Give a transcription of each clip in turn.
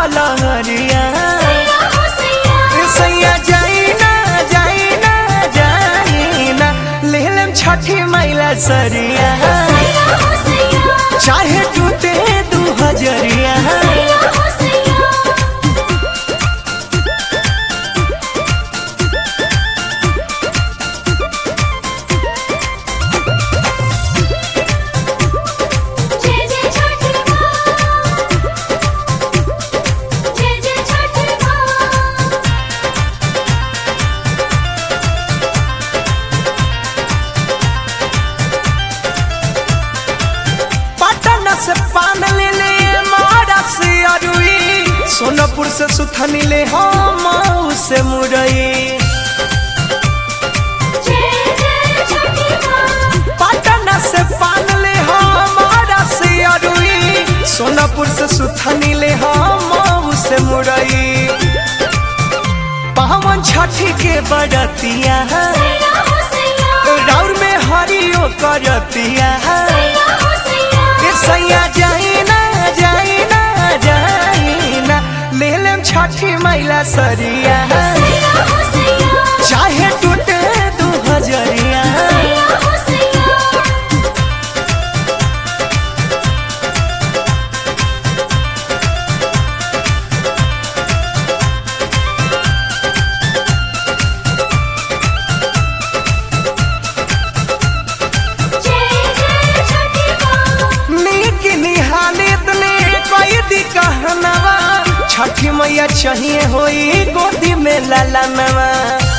फलहरिया सैया जाई ना जाई ना जाई ना ले लेम छठी मैला सरिया चाहे टूटे दू हजरिया जय जय छठ माँ जय जय छठ माँ पटना से पान ले ले मारा से अरुई सोनपुर से सुथनी ले हम से मुरई जय जय छठ माँ पटना से पान ले हमारा से अरुई सोनापुर से सुथनी ले हम से मुरई पावन छठी के बड़तिया सैया हो सैया राउर में हरियो करतिया सैया हो सैया ए सैया जाई ना जाई ना जाई ना ले लेम छठी मैला सरिया सैया हो सैया चाहे टूटे दू हजरिया सैया हो सैया जय जय छठ माँ नीक निहालित ने कोई दी कहनवा छठी मैया चाहिए होई गोदी में ललनवा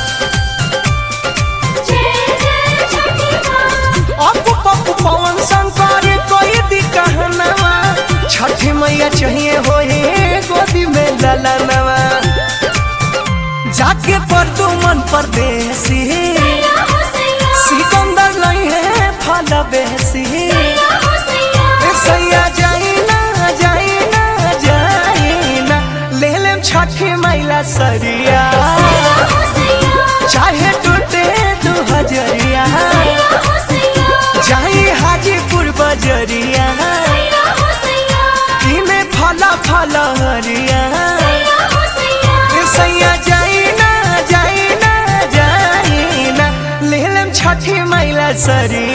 जय जय छठ माँ अपू पप्पू पवन शंकर कोई दी कहनवा छठी मैया चाहिए होई गोदी में ललनवा जाके पर तू मन परदेसी सैया हो सैया सिकंदर नहीं है फल बेसी सैया हो सैया ए सैया जाई ना जाई ना जाई ना ले लेम छठी मैला सरिया सैया हो सैया चाहे टूटे दू हजरिया सैया हो सैया जाई हाजीपुर बजरिया सैया हो सैया इने फला फला हरिया सैया हो सैया ए सैया जाई ना जाई ना जाई ना ले लेम छठी मैला सरिया